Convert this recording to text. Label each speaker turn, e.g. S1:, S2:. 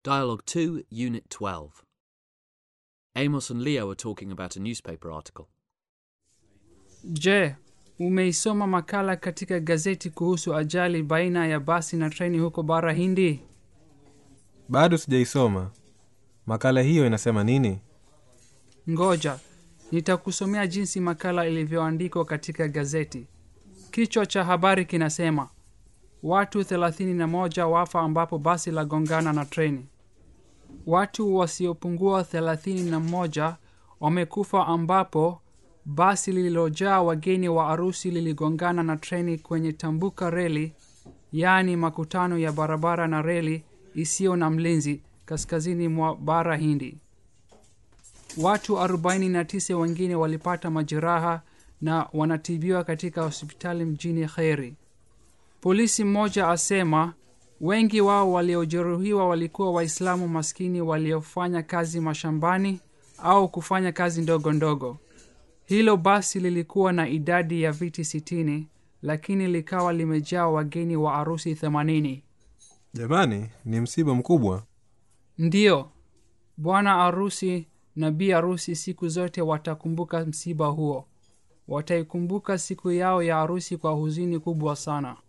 S1: Dialogue 2, Unit 12. Amos and Leo are talking about a newspaper article.
S2: Je, umeisoma makala katika gazeti kuhusu ajali baina ya basi na treni huko bara Hindi?
S3: bado sijaisoma makala hiyo inasema nini
S2: Ngoja nitakusomea jinsi makala ilivyoandikwa katika gazeti. Kichwa cha habari kinasema watu 31 wafa ambapo basi la gongana na treni. Watu wasiopungua 31 wamekufa ambapo basi lililojaa wageni wa arusi liligongana na treni kwenye tambuka reli, yaani makutano ya barabara na reli isiyo na mlinzi kaskazini mwa bara Hindi. Watu 49 wengine walipata majeraha na wanatibiwa katika hospitali mjini Kheri. Polisi mmoja asema wengi wao waliojeruhiwa walikuwa Waislamu maskini waliofanya kazi mashambani au kufanya kazi ndogo ndogo. Hilo basi lilikuwa na idadi ya viti sitini, lakini likawa limejaa wageni wa arusi themanini.
S3: jamani ni msiba mkubwa
S2: Ndiyo, bwana arusi na bi arusi siku zote watakumbuka msiba huo. Wataikumbuka siku yao ya arusi kwa huzuni kubwa sana.